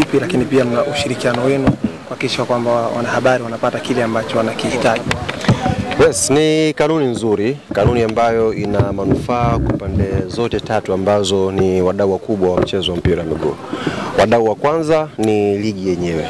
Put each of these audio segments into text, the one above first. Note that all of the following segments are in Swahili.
vipi, lakini pia mna ushirikiano wenu kuhakikisha kwamba wanahabari wanapata kile ambacho wanakihitaji? Yes, ni kanuni nzuri, kanuni ambayo ina manufaa kwa pande zote tatu ambazo ni wadau wakubwa wa mchezo wa mpira wa miguu. Wadau wa kwanza ni ligi yenyewe.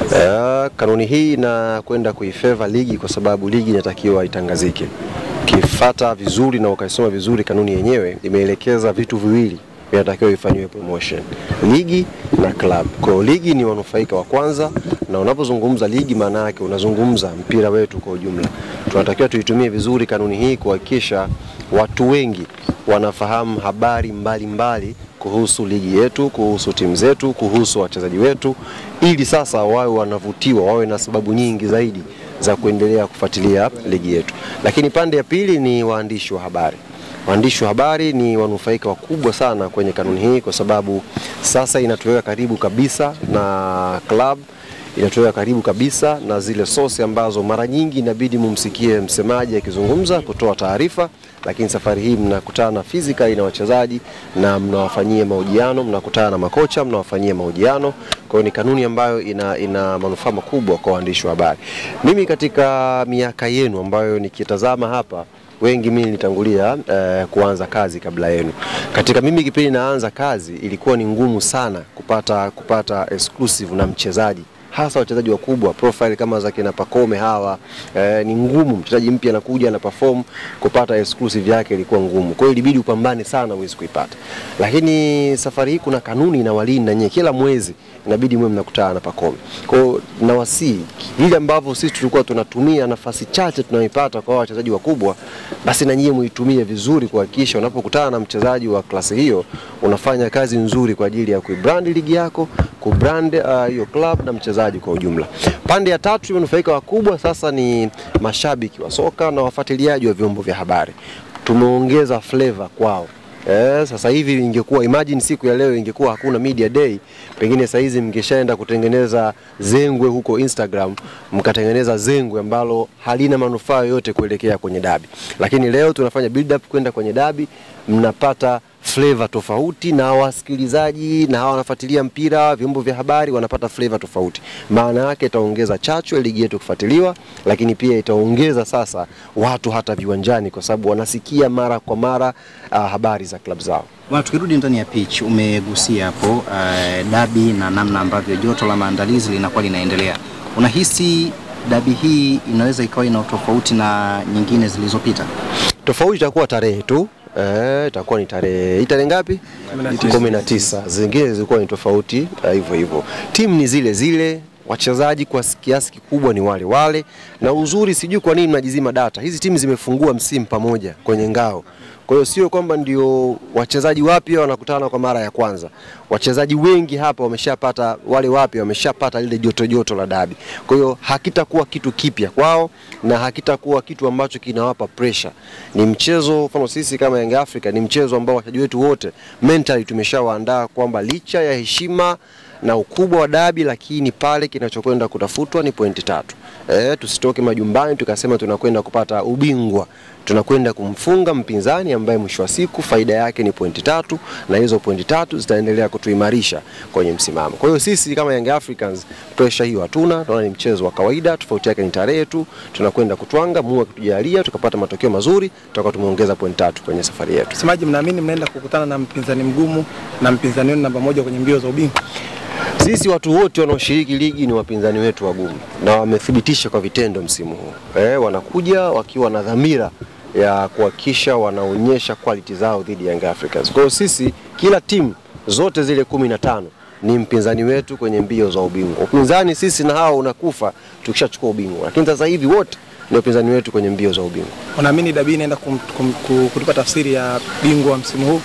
Uh, kanuni hii inakwenda kuifeva ligi kwa sababu ligi inatakiwa itangazike. Ukifata vizuri na ukaisoma vizuri kanuni yenyewe imeelekeza vitu viwili inatakiwa ifanyiwe promotion, ligi na club. Kwa hiyo ligi ni wanufaika wa kwanza, na unapozungumza ligi, maana yake unazungumza mpira wetu kwa ujumla. Tunatakiwa tuitumie vizuri kanuni hii kuhakikisha watu wengi wanafahamu habari mbalimbali mbali kuhusu ligi yetu, kuhusu timu zetu, kuhusu wachezaji wetu, ili sasa wawe wanavutiwa, wawe na sababu nyingi zaidi za kuendelea kufuatilia ligi yetu. Lakini pande ya pili ni waandishi wa habari. Waandishi wa habari ni wanufaika wakubwa sana kwenye kanuni hii, kwa sababu sasa inatuweka karibu kabisa na club, inatuweka karibu kabisa na zile sosi ambazo mara nyingi inabidi mumsikie msemaji akizungumza kutoa taarifa, lakini safari hii mnakutana physically na wachezaji na mnawafanyia mahojiano, mnakutana na makocha, mnawafanyia mahojiano. Kwa hiyo ni kanuni ambayo ina, ina manufaa makubwa kwa waandishi wa habari. Mimi katika miaka yenu ambayo nikitazama hapa wengi mimi nilitangulia eh, kuanza kazi kabla yenu. Katika mimi kipindi naanza kazi ilikuwa ni ngumu sana kupata kupata exclusive na mchezaji hasa wachezaji wakubwa profile kama za kina Pakome hawa eh, ni ngumu. Mchezaji mpya anakuja ana perform, kupata exclusive yake ilikuwa ngumu, kwa hiyo ilibidi upambane sana uweze kuipata. Lakini safari hii kuna kanuni inawalinda nyewe, kila mwezi inabidi mwe mnakutana na Pakome. Kwa hiyo nawasii vile ambavyo sisi tulikuwa tunatumia nafasi chache tunayoipata kwa wachezaji wakubwa, basi na nyie muitumie vizuri kuhakikisha unapokutana na mchezaji wa klasi hiyo unafanya kazi nzuri kwa ajili ya kuibrand ligi yako, kubrand hiyo uh, club na mchezaji kwa ujumla. Pande ya tatu imenufaika wakubwa sasa ni mashabiki wa soka na wafuatiliaji wa vyombo vya habari. Tumeongeza flavor kwao. Eh, sasa hivi ingekuwa imagine siku ya leo ingekuwa hakuna media day, pengine saa hizi mngeshaenda kutengeneza zengwe huko Instagram, mkatengeneza zengwe ambalo halina manufaa yoyote kuelekea kwenye dabi. Lakini leo tunafanya build up kwenda kwenye dabi, mnapata flavor tofauti na wasikilizaji na hawa wanafuatilia mpira, vyombo vya habari wanapata flavor tofauti. Maana yake itaongeza chachu ya ligi yetu kufuatiliwa, lakini pia itaongeza sasa watu hata viwanjani, kwa sababu wanasikia mara kwa mara uh, habari za klabu zao. Bwana, tukirudi ndani ya pitch, umegusia hapo uh, dabi na namna ambavyo joto la maandalizi linakuwa linaendelea. Unahisi dabi hii inaweza ikawa ina tofauti na nyingine zilizopita? Tofauti itakuwa tarehe tu Eh, itakuwa ni tarehe hii tarehe ngapi? kumi na tisa. Zingine zilikuwa ni tofauti hivyo uh, hivyo. Timu ni zile zile, wachezaji kwa kiasi kikubwa ni wale wale, na uzuri, sijui kwa nini mnajizima data. Hizi timu zimefungua msimu pamoja kwenye ngao, kwa hiyo sio kwamba ndio wachezaji wapya wanakutana kwa mara ya kwanza. Wachezaji wengi hapa wameshapata, wale wapya wameshapata lile joto joto la dabi. Kwa hiyo hakitakuwa kitu kipya kwao na hakitakuwa kitu ambacho kinawapa pressure. Ni mchezo, mfano sisi kama Young Africa, ni mchezo ambao wachezaji wetu wote mentally tumeshawaandaa kwamba licha ya heshima na ukubwa wa dabi, lakini pale kinachokwenda kutafutwa ni pointi tatu. E, tusitoke majumbani tukasema tunakwenda kupata ubingwa. Tunakwenda kumfunga mpinzani ambaye mwisho wa siku faida yake ni pointi tatu, na hizo pointi tatu zitaendelea kutuimarisha kwenye msimamo. Kwa hiyo sisi kama Young Africans pressure hiyo hatuna, tunaona ni mchezo wa kawaida, tofauti yake ni tarehe tu. Tunakwenda kutwanga, Mungu akitujalia tukapata matokeo mazuri, tutakuwa tumeongeza pointi tatu kwenye safari yetu. Msemaji, mnaamini mnaenda kukutana na mpinzani mgumu na mpinzani wenu namba moja kwenye mbio za ubingwa? Sisi watu wote wanaoshiriki ligi ni wapinzani wetu wagumu na wamethibitisha kwa vitendo msimu huu. Eh, wanakuja wakiwa na dhamira ya kuhakikisha wanaonyesha quality zao dhidi ya Young Africans. Kwa hiyo sisi kila timu zote zile kumi na tano ni mpinzani wetu kwenye mbio za ubingwa. Upinzani sisi na hao unakufa tukishachukua ubingwa, lakini sasa hivi wote ni upinzani wetu kwenye mbio za ubingwa. Unaamini dabi inaenda kum, kum, kum, kutupa tafsiri ya bingwa msimu huu?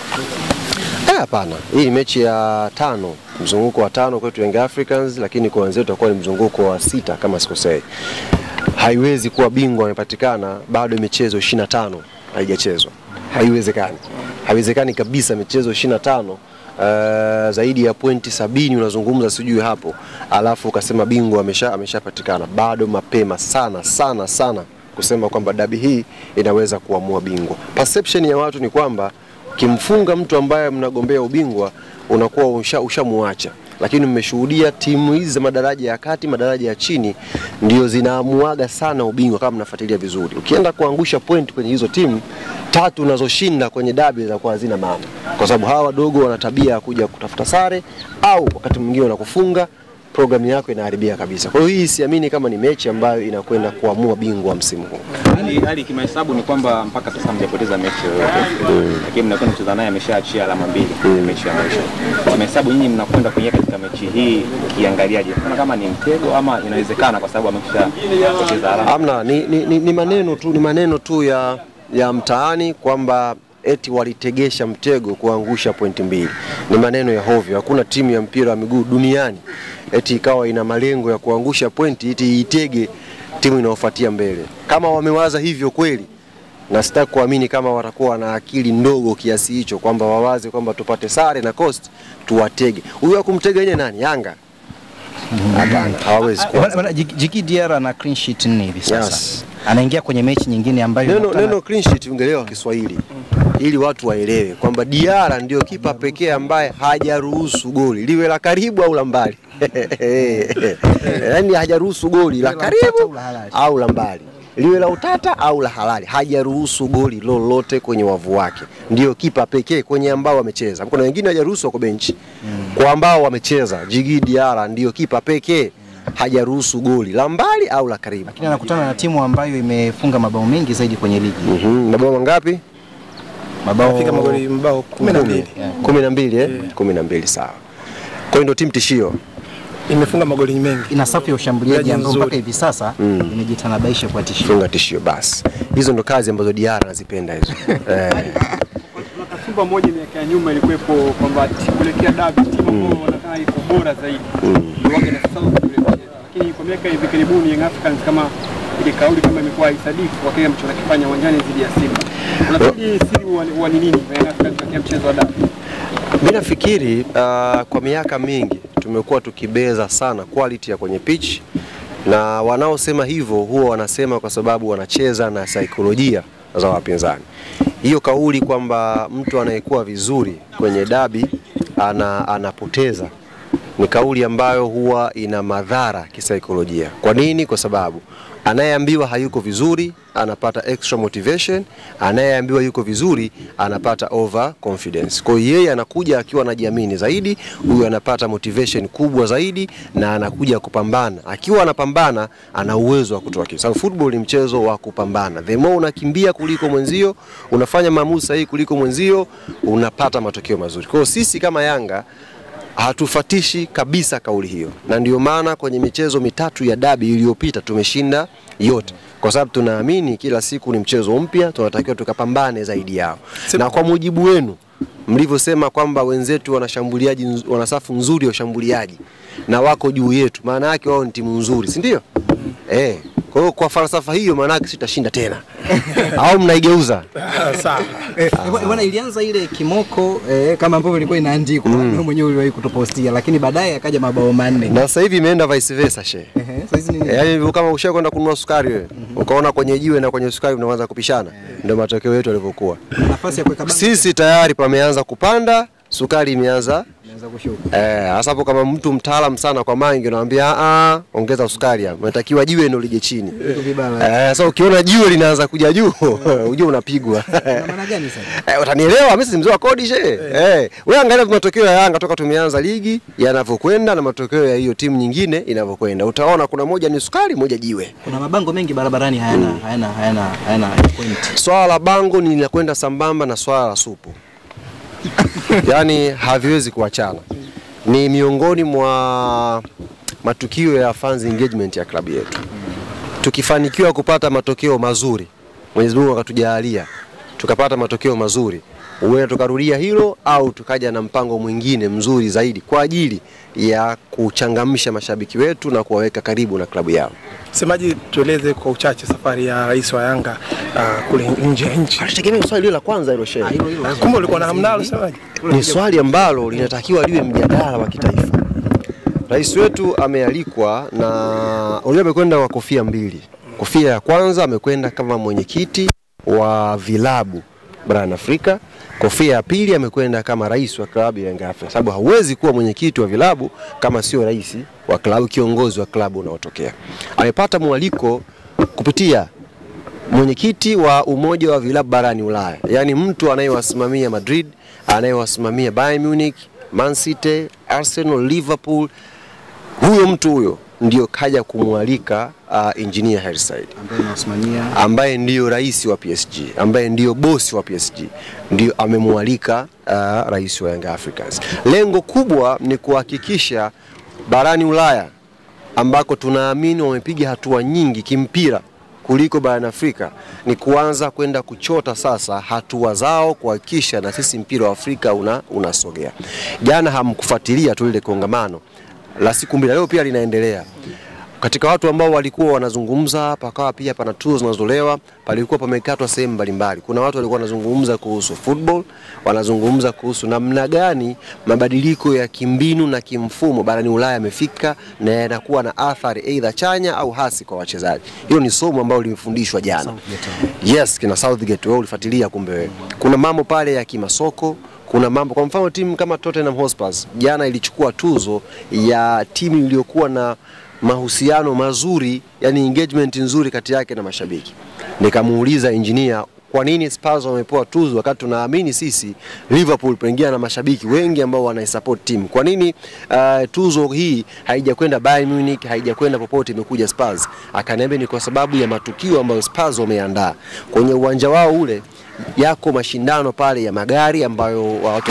Hapana, hii ni mechi ya tano, mzunguko wa tano kwetu Young Africans, lakini kwa wenzetu utakuwa ni mzunguko wa sita kama sikosei. Haiwezi kuwa bingwa amepatikana bado michezo 25 haijachezwa, haiwezekani, haiwezekani kabisa. Michezo 25 uh, zaidi ya pointi sabini unazungumza sijui hapo, alafu ukasema bingwa amesha ameshapatikana. Bado mapema sana sana sana kusema kwamba dabi hii inaweza kuamua bingwa. Perception ya watu ni kwamba kimfunga mtu ambaye mnagombea ubingwa unakuwa ushamuacha usha lakini mmeshuhudia timu hizi za madaraja ya kati, madaraja ya chini ndio zinaamuaga sana ubingwa, kama mnafuatilia vizuri. Ukienda kuangusha point kwenye hizo timu tatu unazoshinda kwenye dabi zinakuwa hazina maana, kwa sababu hawa wadogo wana tabia ya kuja kutafuta sare au wakati mwingine wanakufunga programu yako inaharibia kabisa. Kwa hiyo hii siamini kama ni mechi ambayo inakwenda kuamua bingwa msimu huu. Hali, hali kimahesabu ni kwamba mpaka sasa hamjapoteza mechi yoyote, lakini mnakwenda kucheza naye ameshaachia alama mbili kwenye mechi ya mwisho. Kimahesabu nyinyi mnakwenda kuingia katika mechi hii kiangaliaje? Kuna kama ni mtego ama inawezekana kwa sababu ameshapoteza alama? Amna, ni, ni, ni, ni maneno tu, ni maneno tu ya, ya mtaani kwamba eti walitegesha mtego kuangusha pointi mbili. Ni maneno ya hovyo. Hakuna timu ya mpira wa miguu duniani eti ikawa ina malengo ya kuangusha pointi eti itege timu inayofuatia mbele. Kama wamewaza hivyo kweli, na sitaki kuamini kama watakuwa na akili ndogo kiasi hicho kwamba wawaze kwamba tupate sare na Coast tuwatege. Huyo akumtega yeye nani? Yanga? Hapana, hawawezi kuwa. Wana- wana- Jiki Jiki Diarra ana clean sheet nne hivi sasa. Yes. Anaingia kwenye mechi nyingine ambayo Neno, inakutana- neno clean sheet ungelewa Kiswahili ili watu waelewe kwamba Diara ndio kipa pekee ambaye hajaruhusu goli liwe la karibu au la mbali, yaani hajaruhusu goli la Liwe la utata karibu au la halali. au la mbali, liwe la utata au la halali, hajaruhusu goli lolote kwenye wavu wake. Ndio kipa pekee kwenye ambao wamecheza. Kuna wengine hajaruhusu wako benchi, kwa ambao wamecheza, Jigi Diara ndio kipa pekee hajaruhusu goli la mbali au la karibu. lakini anakutana na timu ambayo imefunga mabao mengi zaidi kwenye ligi. Mhm, mabao mangapi? Mabao Fika magoli mabao kumi na mbili kumi na mbili eh? kumi na mbili sawa. Kwa hiyo ndio timu tishio. imefunga magoli mengi. ina safu ya ushambuliaji Mchezaji ambao nzuri. mpaka hivi sasa imejitanabaisha kwa tishio. Funga tishio basi. Hizo ndo kazi ambazo Diara anazipenda hizo. eh, Kuna kasumba moja miaka ya nyuma ilikuwepo kwamba timu kuelekea dabi timu ambayo wanakaa iko bora zaidi ndio wake na sasa kuelekea. Lakini kwa miaka hivi karibuni Young Africans kama ile kauli kama imekuwa haisadifu kwa kile ambacho wanakifanya uwanjani dhidi ya Simba. Unafikiri siri wa wa ni nini kwa Young Africans katika mchezo wa dabi? Mimi nafikiri uh, kwa miaka mingi tumekuwa tukibeza sana quality ya kwenye pitch na wanaosema hivyo huwa wanasema kwa sababu wanacheza na saikolojia za wapinzani. Hiyo kauli kwamba mtu anayekuwa vizuri kwenye dabi ana, anapoteza ni kauli ambayo huwa ina madhara kisaikolojia. Kwa nini? Kwa sababu anayeambiwa hayuko vizuri anapata extra motivation, anayeambiwa yuko vizuri anapata over confidence. Kwa hiyo yeye anakuja akiwa anajiamini zaidi, huyu anapata motivation kubwa zaidi na anakuja kupambana. Akiwa anapambana ana uwezo wa kutoa kitu. Sababu football ni mchezo wa kupambana. The more unakimbia kuliko mwenzio, unafanya maamuzi sahihi kuliko mwenzio, unapata matokeo mazuri. Kwa hiyo sisi kama Yanga hatufatishi kabisa kauli hiyo, na ndio maana kwenye michezo mitatu ya dabi iliyopita tumeshinda yote, kwa sababu tunaamini kila siku ni mchezo mpya, tunatakiwa tukapambane zaidi yao. Na kwa mujibu wenu mlivyosema kwamba wenzetu wanashambuliaji, nz- wana safu nzuri ya ushambuliaji na wako juu yetu, maana yake wao ni timu nzuri, si ndio? Eh, kwa hiyo kwa falsafa hiyo, maana yake sitashinda tena au mnaigeuza? Sawa. Eh, bwana ilianza ile kimoko eh, kama ambavyo ilikuwa inaandikwa wewe mwenyewe uliwahi kutupostia, lakini baadaye akaja mabao manne. Na sasa hivi imeenda vice versa she Ehe, sasa hizi ni Eh, Yaani hivyo kama ushakwenda kwenda kununua sukari wewe, ukaona kwenye jiwe na kwenye sukari unaanza kupishana, ndio matokeo yetu yalivyokuwa. nafasi ya kuweka bango Sisi tayari pameanza kupanda, sukari imeanza inaanza kushuka. eh, hasa hapo kama mtu mtaalam sana kwa mangi unamwambia ah, ah, ongeza sukari hapo. Unatakiwa jiwe ndio lije chini. Vitu vibaya. Eh, sasa ukiona jiwe linaanza kuja juu, ujue unapigwa. Na maana gani sasa? Eh, utanielewa mimi si mzee wa kodi she. Eh, wewe angalia matokeo ya Yanga toka tumeanza ligi yanavyokwenda na matokeo ya hiyo timu nyingine inavyokwenda. Utaona kuna moja ni sukari, moja jiwe. Kuna mabango mengi barabarani hayana hayana hayana hayana point. Swala la bango ni linakwenda sambamba na swala la supu, yaani haviwezi kuachana. Ni miongoni mwa matukio ya fans engagement ya klabu yetu. Tukifanikiwa kupata matokeo mazuri, Mwenyezi Mungu akatujalia tukapata matokeo mazuri, huenda tukarudia hilo au tukaja na mpango mwingine mzuri zaidi kwa ajili ya kuchangamsha mashabiki wetu na kuwaweka karibu na klabu yao. Semaji, tueleze kwa uchache safari ya rais wa Yanga uh, kule nje ya nchi. Tutegemea swali hilo la kwanza hilo shehe. Hilo hilo lazima. Kumbe ulikuwa na hamnalo semaji? ni swali ambalo linatakiwa liwe mjadala wa kitaifa. Rais wetu amealikwa na unajua, amekwenda kwa kofia mbili. Kofia ya kwanza amekwenda kama mwenyekiti wa vilabu barani Afrika. Kofia ya pili amekwenda kama rais wa klabu ya Young Africans, sababu hauwezi kuwa mwenyekiti wa vilabu kama sio rais wa klabu, kiongozi wa klabu unaotokea. Amepata mwaliko kupitia mwenyekiti wa umoja wa vilabu barani Ulaya, yaani mtu anayewasimamia Madrid, anayewasimamia Bayern Munich, Man City, Arsenal, Liverpool. Huyo mtu huyo ndio kaja kumwalika uh, engineer Hersaid ambaye anawasimamia ambaye ndiyo rais wa PSG, ambaye ndiyo bosi wa PSG, ndio amemwalika uh, rais wa Young Africans. Lengo kubwa ni kuhakikisha barani Ulaya ambako tunaamini wamepiga hatua nyingi kimpira kuliko barani Afrika ni kuanza kwenda kuchota sasa hatua zao kuhakikisha na sisi mpira wa Afrika una, unasogea. Jana hamkufuatilia tu lile kongamano la siku mbili, leo pia linaendelea katika watu ambao walikuwa wanazungumza, pakawa pia pana tuzo zinazotolewa, palikuwa pamekatwa sehemu mbalimbali. Kuna watu walikuwa wanazungumza kuhusu football, wanazungumza kuhusu namna gani mabadiliko ya kimbinu na kimfumo barani Ulaya yamefika na yanakuwa na athari aidha chanya au hasi kwa wachezaji. Hilo ni somo ambalo limefundishwa jana. Yes, kina Southgate, wewe ulifuatilia kumbe wewe. Kuna mambo pale ya kimasoko kuna mambo kwa mfano timu kama Tottenham Hotspur jana ilichukua tuzo ya timu iliyokuwa na mahusiano mazuri, yani engagement nzuri kati yake na mashabiki. Nikamuuliza engineer kwa nini Spurs wamepewa tuzo wakati tunaamini sisi Liverpool pengine na mashabiki wengi ambao wanaisupport timu. Kwa nini uh, tuzo hii haijakwenda Bayern Munich, haijakwenda popote, imekuja Spurs? Akaniambia ni kwa sababu ya matukio ambayo Spurs wameandaa kwenye uwanja wao ule yako mashindano pale ya magari ambayo watu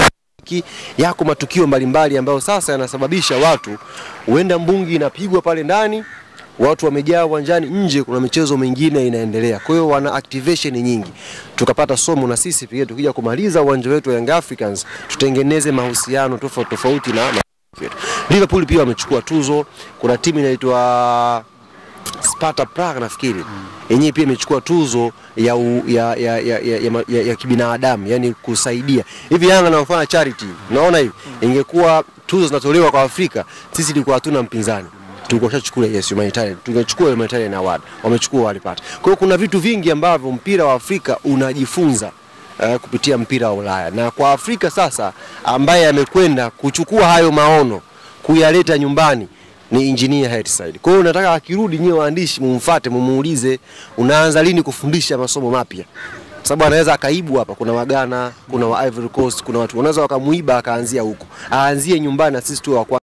yako matukio mbalimbali ambayo sasa yanasababisha watu huenda mbungi inapigwa pale ndani, watu wamejaa uwanjani, nje kuna michezo mingine inaendelea. Kwa hiyo wana activation nyingi. Tukapata somo na sisi pia, tukija kumaliza uwanja wetu wa Young Africans tutengeneze mahusiano tofauti tofauti na na yetu. Liverpool pia wamechukua tuzo. Kuna timu inaitwa Sparta Prague nafikiri yenyewe pia imechukua tuzo ya, u, ya, ya, ya, ya, ya, ya, ya kibinadamu yani kusaidia hivi. Yanga anaofanya charity, unaona hivi, ingekuwa tuzo zinatolewa kwa Afrika, sisi tulikuwa hatuna mpinzani tulikuwa tushachukua yes humanitarian, tungechukua humanitarian award, wamechukua walipata. Kwa hiyo kuna vitu vingi ambavyo mpira wa Afrika unajifunza uh, kupitia mpira wa Ulaya, na kwa Afrika sasa ambaye amekwenda kuchukua hayo maono kuyaleta nyumbani ni engineer Hersaid. Kwa hiyo nataka akirudi, nyewe waandishi mumfuate, mumuulize unaanza lini kufundisha masomo mapya, sababu anaweza akaibu hapa. Kuna Wagana, kuna wa Ivory Coast, kuna watu wanaweza wakamuiba akaanzia huko, aanzie nyumbani na sisi tu wa